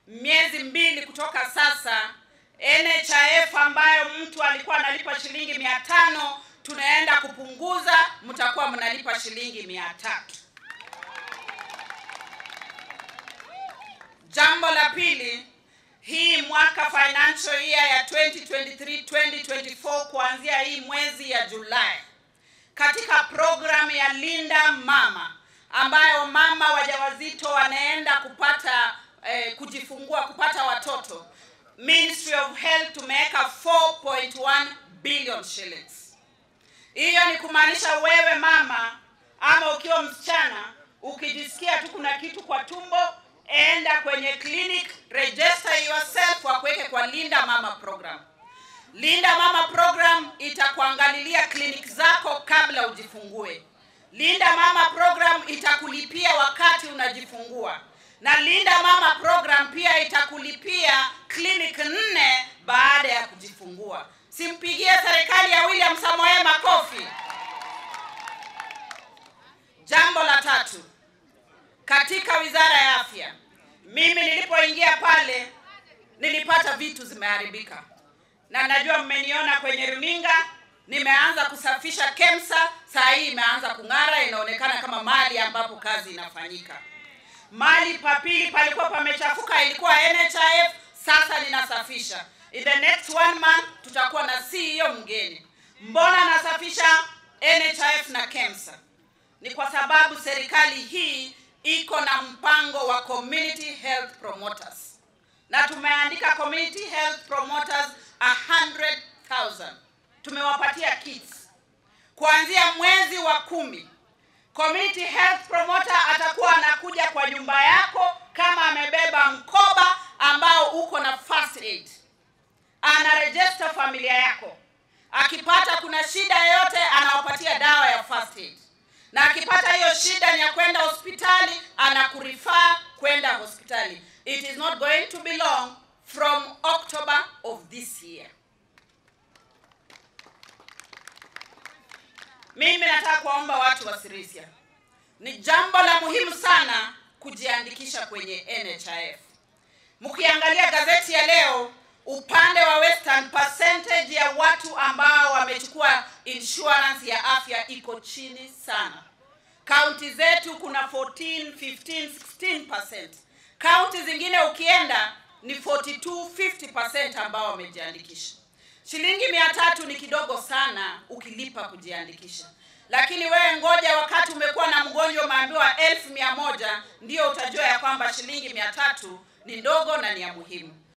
miezi mbili kutoka sasa, NHIF ambayo mtu alikuwa analipa shilingi mia tano tunaenda kupunguza, mtakuwa mnalipa shilingi mia tatu. Jambo la pili, hii mwaka financial year ya 2023 2024 kuanzia hii mwezi ya Julai katika programu ya Linda Mama ambayo mama wajawazito wanaenda kupata eh, kujifungua kupata watoto, Ministry of Health tumeweka 4.1 billion shillings. Hiyo ni kumaanisha wewe mama ama ukiwa msichana ukijisikia tu kuna kitu kwa tumbo, enda kwenye clinic, register yourself, wakuweke kwa Linda Mama program. Linda Mama program itakuangalilia clinic zako kabla ujifungue. Linda Mama program itakulipia wakati unajifungua, na Linda Mama program pia itakulipia clinic nne baada ya kujifungua. Simpigie serikali ya William Samoei makofi. Jambo la tatu, katika wizara ya afya, mimi nilipoingia pale nilipata vitu zimeharibika, na najua mmeniona kwenye runinga, nimeanza kusafisha KEMSA. Saa hii imeanza kung'ara, inaonekana kama mali ambapo kazi inafanyika. Mali papili palikuwa pamechafuka, ilikuwa NHIF, sasa ninasafisha. In the next one month tutakuwa na CEO mgeni. Mbona nasafisha NHIF na KEMSA? Ni kwa sababu serikali hii iko na mpango wa community health promoters, na tumeandika community health promoters 100,000 tumewapatia kits kuanzia mwezi wa kumi. Community health promoter atakuwa anakuja kwa nyumba yako kama amebeba mkoba ambao uko na first aid, anaregister familia yako. Akipata kuna shida yoyote, anawapatia dawa ya first aid, na akipata hiyo shida ni ya kwenda hospitali, anakurifaa kwenda hospitali. It is not going to be long from October of this year. Mimi nataka kuwaomba watu wa Sirisia, ni jambo la muhimu sana kujiandikisha kwenye NHIF. Mkiangalia gazeti ya leo, upande wa Western, percentage ya watu ambao wamechukua insurance ya afya iko chini sana. Kaunti zetu kuna 14, 15, 16%. Kaunti zingine ukienda ni 42, 50% ambao wamejiandikisha. Shilingi mia tatu ni kidogo sana ukilipa kujiandikisha, lakini wewe ngoja, wakati umekuwa na mgonjwa umeambiwa elfu mia moja ndio utajua ya kwamba shilingi mia tatu ni ndogo na ni ya muhimu.